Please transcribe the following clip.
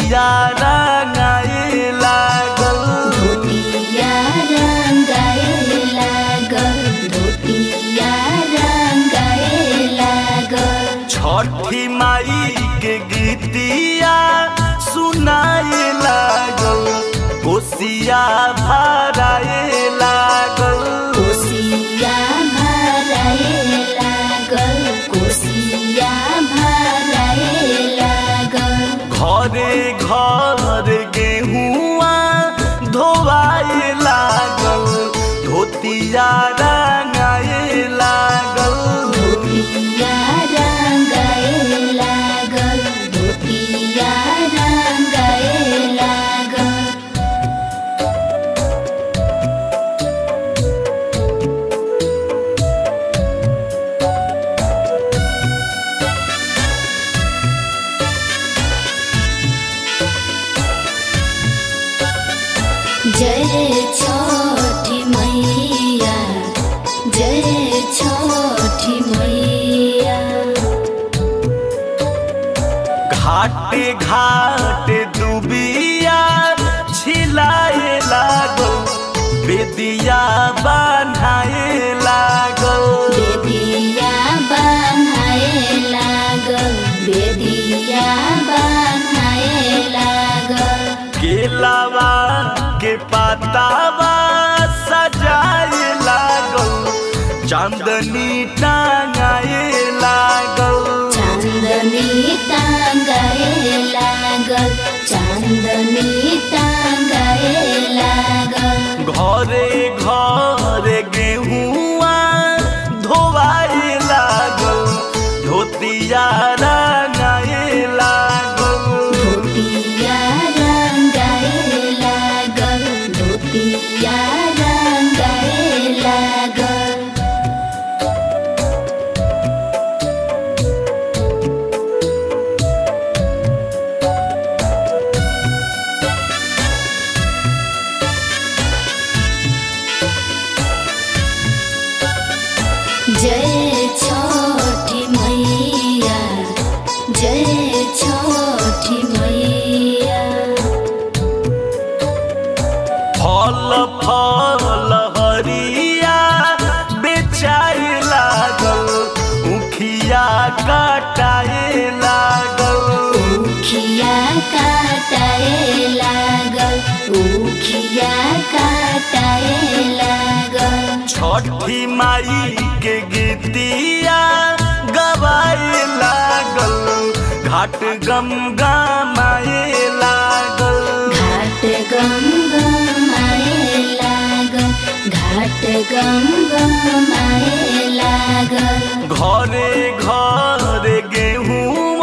धोतिया रंगाए लागल धोतिया रंगाए लागल धोतिया रंगाए लागल छठी माई के गीतिया सुनाए लागल कोसिया भराए लागल कोसिया भराए लागल कोसिया भराए लागल घरे घर गेहुआ धोवाए लागल धोतिया रंगाए लागल धोतिया रंगाए लागल धोतिया रंगाए लागल जय छठी मैया जय छठी मैया घाटे घाटे डूबिया छिलाए लागल बेदिया बनाए लागल बेदिया बनाए लागल बेदिया बनाए लागल केलावा के पातावा सजाए लागल चांदनी टांगाए लागल चांदनी टांगाए लागल चांदनी टांगाए लागल घरे घरे गेहुआ धोवाए लागल धोतिया रंगाए लागल धोतिया रंगाए लागल धोतिया रंगाए लागल जय छठी मैया जय छठी मैया फल फल हरिया बेचाए लागल उखिया काटाए लागल उखिया काटाए लागल उखिया काटाए लागल छठी माई के गीतिया गवाए लागल घाट गम गमाए लागल घाट गम आए लागल घाट गम आए लागल घरे घरे गेहूँ